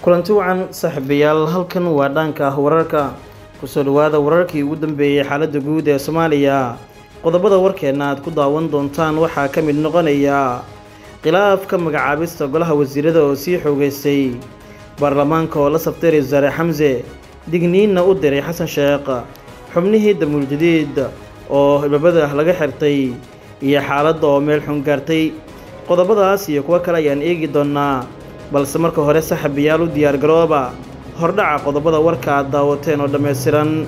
kulanti wacan saaxiibayaal halkan waa dhaanka ah wararka kusoo dhawaada wararkii ugu dambeeyey xaaladda guud ee soomaaliya qodobada warkeenna aad ku daawan doontaan waxaa ka mid noqonaya khilaafka magacaabista golaha wasiirada oo sii xoogeystay baarlamaanka oo la sabtay ra-isul wasaare xamse digniinna u diray xasan sheekh xubnihii damuul jadiid oo hilbabada laga xirtay iyo xaaladda oo meel xun gaartay qodobadaas iyo kuwo kale ayaan eegi doonnaa balse marka hore saxabayaal u diyaargarooba hordhaca qodobada warka aad daawateen oo dhammaystiran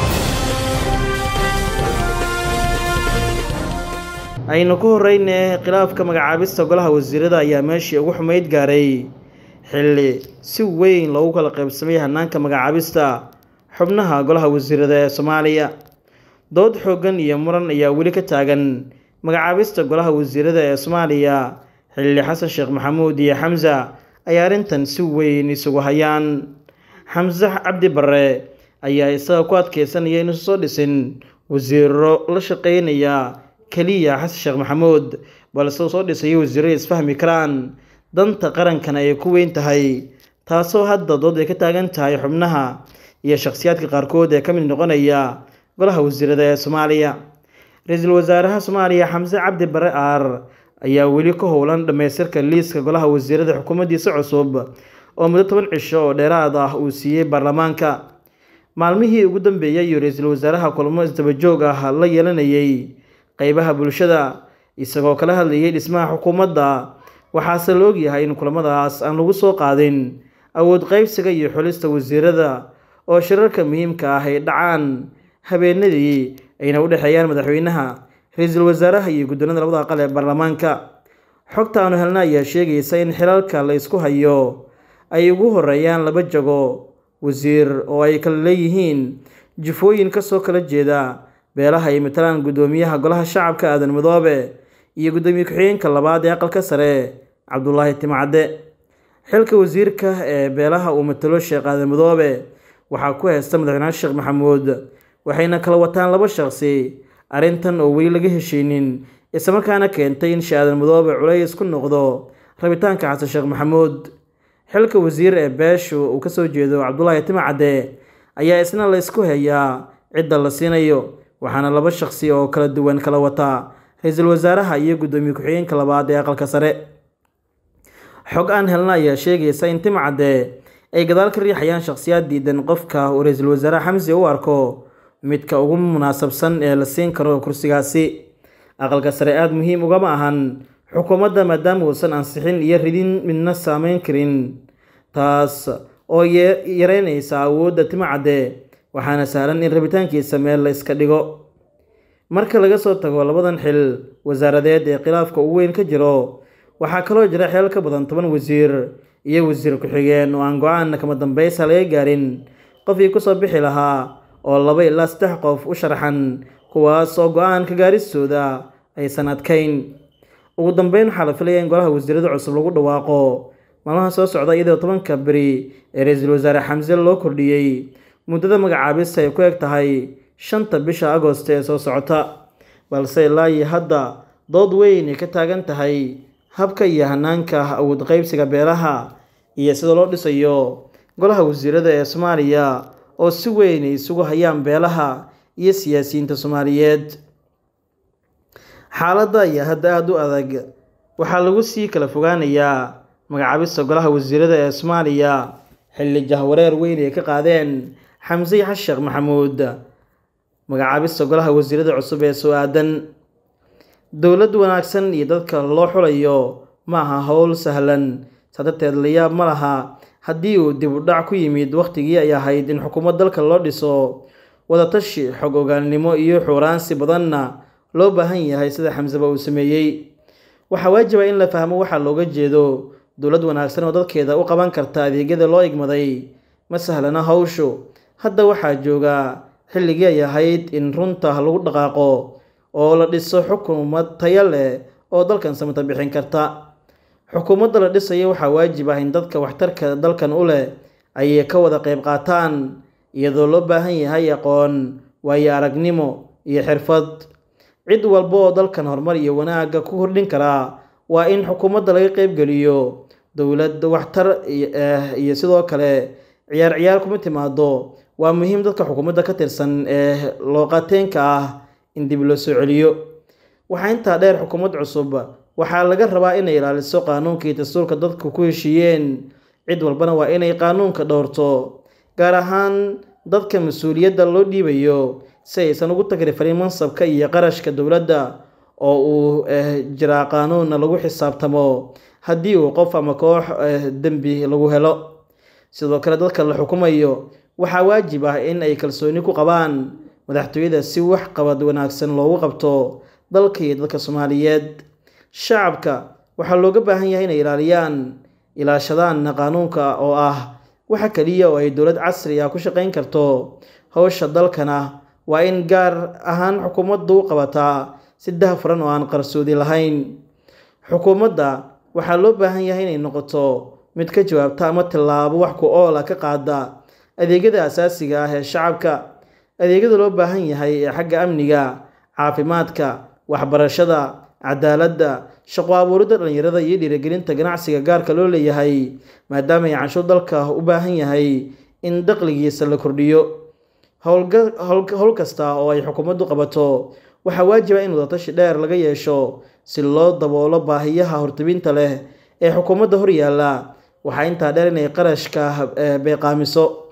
aynu ku horreyne khilaafka magacaabista golaha wasiirada ayaa meeshii ugu xumayd gaaray xilli si weyn loogu kala qaybsamay hanaanka magacaabista xubnaha golaha wasiirada ee soomaaliya dood xooggan iyo muran ayaa weli ka taagan magacaabista golaha wasiirada ee soomaaliya xilli xasan sheekh maxamuud iyo xamsa ayaa arrintan si weyn isugu hayaan xamse cabdi barre ayaa isaga ku adkeysanaya inuusan soo dhisin wasiiro la shaqeynaya keliya xasan sheekh maxamuud balse uu soo dhisaya wasiiro isfahmi karaan danta qarankana ay ku weyn tahay taasoo hadda dood ay ka taagan tahay xubnaha iyo shakhsiyaadka qaarkood ee ka mid noqonaya golaha wasiirada ee soomaaliya ra-iisul wasaaraha soomaaliya xamse cabdi bare aar ayaa weli ka howlan dhammaystirka liiska golaha wasiirada xukuumaddiisa cusub oo muddo toban cisho oo dheeraad ah uu siiyey baarlamaanka maalmihii ugu dambeeyay iyo ra-iisul wasaaraha kulmo isdabajoog ah la yeelanayay qeybaha bulshada isagoo kala hadlayay dhismaha xukuumadda waxaase la ogyahay in kulamadaas aan lagu soo qaadin awood qeybsiga iyo xulista wasiirada oo shirarka muhiimka ah ay dhacaan habeenadii ayna u dhexeeyaan madaxweynaha ra-iisul wasaaraha iyo guddoonada labada aqal ee baarlamaanka xogta aanu helna ayaa sheegaysa in xilalka la isku hayo ay ugu horeeyaan laba jago wasiir oo ay kala leeyihiin jifooyin kasoo kala jeeda beelaha ay matalaan guddoomiyaha golaha shacabka aadan midoobe iyo guddoomiye ku-xigeenka labaad ee aqalka sare cabdulaahi timcadde xilka wasiirka ee beelaha uu matalo sheekh aadan midoobe waxaa ku heysta madaxweynaha sheekh maxamuud waxayna kala wataan laba shaqsi arrintan oo weli laga heshaynin islamarkaana keentay in shaadan midoobe culays ku noqdo rabitaanka xasan sheekh maxamuud xilka wasiir ee beeshu uu kasoo jeedo cabdulaahi timcadde ayaa isna la isku hayaa cidda la siinayo waxaana laba shaqsi oo kala duwan kala wataa ra-iisul wasaaraha iyo guddoomiye ku-xigeenka labaad ee aqalka sare xog aan helna ayaa sheegaysa in timcadde ay gadaal ka riixayaan shakhsiyaad diidan qofka uu ra-iisul wasaare xamsi u arko midka ugu munaasabsan ee la siin karo kursigaasi aqalka sare aada muhiim ugama ahan xukuumadda maadaama uusan ansixin iyo ridin midna saameyn karin taas oo yareynaysa awoodda timcadde waxaana sahlan in rabitaankiisa meel la iska dhigo marka laga soo tago labadan xil wasaaradeed ee khilaafka ugu weyn ka jiro waxaa kaloo jira xeel ka badan toban wasiir iyo wasiir ku-xigeen oo aan go-aan kama dambeysa laga gaarin qofkii kusoo bixi lahaa oo laba ilaa saddex qof u sharaxan kuwaas oo go-aan ka gaaristooda aysan adkayn ugu dambeyn waxaa la filaya in golaha wasiirada cusub lagu dhawaaqo maalmaha soo socda iyadoo tobanka beri ee ra-iisul wasaare xamse loo kordhiyey muddada magacaabista ay ku eg tahay shanta bisha agost ee soo socota balse ilaa iyo hadda dood weyn ay ka taagan tahay habka iyo hanaanka awood qeybsiga beelaha iyo sida loo dhisayo golaha wasiirada ee soomaaliya oo si weyn ay isugu hayaan beelaha iyo siyaasiyiinta soomaaliyeed xaaladda ayaa hadda aada u adag waxaa lagu sii kala fogaanayaa magacaabista golaha wasiirada ee soomaaliya xilli jahwareer weyn ay ka qaadeen xamse xasan sheekh maxamuud magacaabista golaha wasiirada cusub ee soo aadan dowlad wanaagsan iyo dadka loo xulayo ma aha howl sahlan saa darteed layaab ma laha haddii uu dib u dhac ku yimid wakhtigii ay ahayd in xukuumad dalka loo dhiso wadatashi xog ogaalnimo iyo xuuraansi badanna loo baahan yahay sida xamseba uu sameeyey waxaa waajiba in la fahmo waxaa looga jeedo dowlad wanaagsan oo dadkeeda u qaban karta adeegyada loo igmaday ma sahlana hawshu hadda waxaa jooga xilligii ay ahayd in runta lagu dhaqaaqo oo la dhiso xukuumad tayo leh oo dalkan samata bixin karta xukuumadda la dhisaya waxaa waajib ah in dadka waxtarka dalkan u leh ayay ka wada qayb qaataan iyadoo loo baahan yahay aqoon waayo aragnimo iyo xirfad cid walba oo dalkan horumar iyo wanaagga ku kordhin karaa waa in xukuumadda laga qaybgeliyo dowlad waxtar iyo sidoo kale ciyaar ciyaar kuma timaado waa muhiim dadka xukuumadda ka tirsan ee looqateenka ah in dib loo soo celiyo waxaa intaa dheer xukuumad cusub waxaa laga rabaa inay ilaaliso qaanuunka iyo dastuurka dadku ku heshiiyeen cid walbana waa inay qaanuunka dhowrto gaar ahaan dadka mas-uuliyadda loo dhiibayo si aysan ugu tagrifarin mansabka iyo qarashka dowladda oo uu jiraa qaanuunna lagu xisaabtamo haddii uu qof ama koox dembi lagu helo sidoo kale dadka la xukumayo waxaa waajib ah in ay kalsooni ku qabaan madaxtooyada si wax qabad wanaagsan loogu qabto dalka iyo dadka soomaaliyeed shacabka waxaa looga baahan yahay inay ilaaliyaan ilaashadaanna qaanuunka oo ah waxa keliya oo ay dowlad casri ah ku shaqayn karto howsha dalkana waa in gaar ahaan xukuumaddu u qabataa si dahafuran oo aan qarsoodi lahayn xukuumadda waxaa loo baahan yahay inay noqoto mid ka jawaabta ama tillaabo wax ku oola ka qaada adeegyada asaasiga ah ee shacabka adeegyada loo baahan yahay ee xagga amniga caafimaadka waxbarashada cadaaladda shaqo abuuridda dhallinyarada iyo dhiirigelinta ganacsiga gaarka loo leeyahay maadaama ay canshuur dalka u baahan yahay in daqligiisa la kordhiyo howl kasta oo ay xukuumaddu qabato waxaa waajiba in wadatashi dheer laga yeesho si loo daboolo baahiyaha hortebinta leh ee xukuumadda hor yaalla waxaa intaa dheer inay qarashka beeqaamiso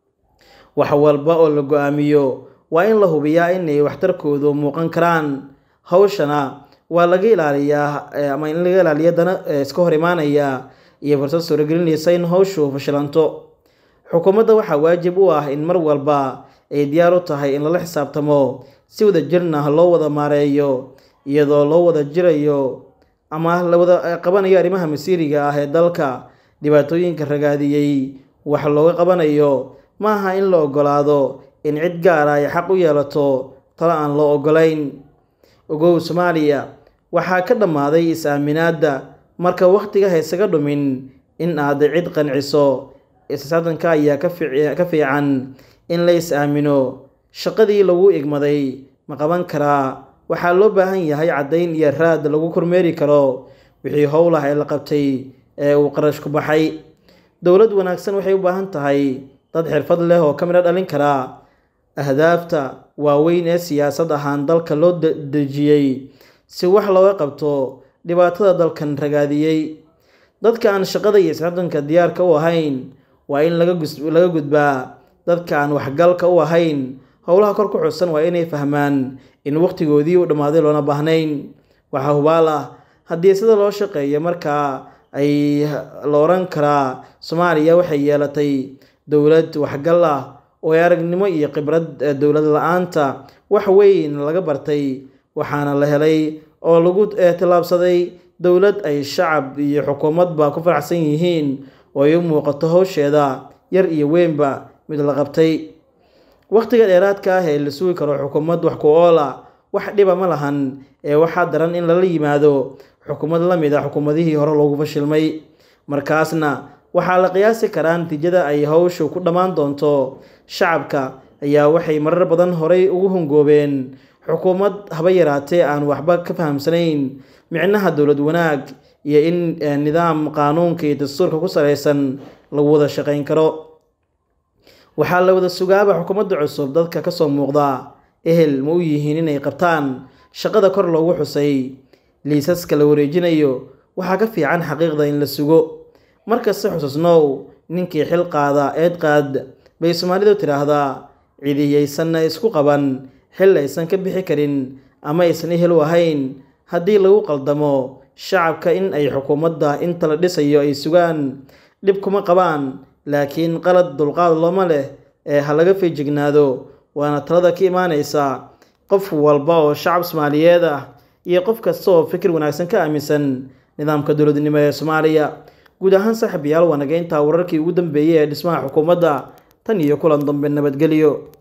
wax walba oo la go-aamiyo waa in la hubiyaa inay waxtarkoodu muuqan karaan hawshana waa laga ilaaliyaa ama in laga ilaaliya dana iska hor imaanaya iyo fursad suuragelinaysa in hawshu fashilanto xukuumadda waxaa waajib u ah in mar walba ay diyaar u tahay in lala xisaabtamo si wada jirna loo wada maareeyo iyadoo loo wada jirayo ama la wada qabanayo arrimaha masiiriga ah ee dalka dhibaatooyinka ragaadiyey wax looga qabanayo ma aha in la ogolaado in cid gaara ay xaq u yeelato talo aan loo ogolayn ogow soomaaliya waxaa ka dhammaaday is-aaminaadda marka wakhtiga haysaga dhumin in aad cid qanciso isaadanka ayaa ka fiican in la is-aamino shaqadii lagu igmaday ma qaban karaa waxaa loo baahan yahay caddayn iyo raad lagu kormeeri karo wixii howlah ee la qabtay ee uu qarash ku baxay dowlad wanaagsan waxay u baahan tahay dad xirfad leh oo ka midho dhalin karaa ahdaafta waaweyn ee siyaasad ahaan dalka loo dejiyey si wax looga qabto dhibaatada dalkan ragaadiyey dadka aan shaqada iyo isxadanka diyaarka u ahayn waa in laga gudbaa dadka aan waxgalka u ahayn howlaha kor ku xusan waa inay fahmaan in wakhtigoodii u dhammaaday loona baahnayn waxaa hubaal ah haddii sida loo shaqeeyo markaa ay la oran karaa soomaaliya waxay yeelatay dowlad waxgal ah oo ay aragnimo iyo khibrad dowlad la-aanta wax weyn laga bartay waxaana la helay oo lagu tillaabsaday dowlad ay shacab iyo xukuumadba ku faraxsan yihiin oo ay u muuqato howsheeda yar iyo weynba mid la qabtay wakhtiga dheeraadka ah ee la sugi karo xukuumad wax ku oola wax dhiba ma lahan ee waxaa daran in lala yimaado xukuumad la mid a xukuumadihii hore loogu fashilmay markaasna waxaa la qiyaasi karaa natiijada ay howshu ku dhammaan doonto shacabka ayaa waxay marar badan horay ugu hungoobeen xukuumad haba yaraatee aan waxba ka fahamsanayn micnaha dowlad wanaag iyo in nidaam qaanuunka iyo dastuurka ku salaysan lagu wada shaqayn karo waxaa la wada sugaaba xukuumadda cusub dadka kasoo muuqda ehel ma u yihiin inay qabtaan shaqada kor loogu xusay liisaska la wareejinayo waxaa ka fiican xaqiiqda in la sugo markasta xususnow ninkii xil qaada eed qaad bay soomaalidu tidhaahdaa cidiyaysanna isku qaban xil aysan ka bixi karin ama aysan ehel u ahayn haddii lagu qaldamo shacabka in ay xukuumadda inta la dhisayo ay sugaan dhib kuma qabaan laakiin qalad dulqaad looma leh ee ha laga feejignaado waana talada ka imaanaysa qof walba oo shacab soomaaliyeed ah iyo qof kasta oo fikir wanaagsan ka aaminsan nidaamka dowladnimo ee soomaaliya guud ahaan saaxiibayaal waa naga intaa wararkii ugu dambeeyey ee dhismaha xukuumadda tan iyo kulan dambe nabadgelyo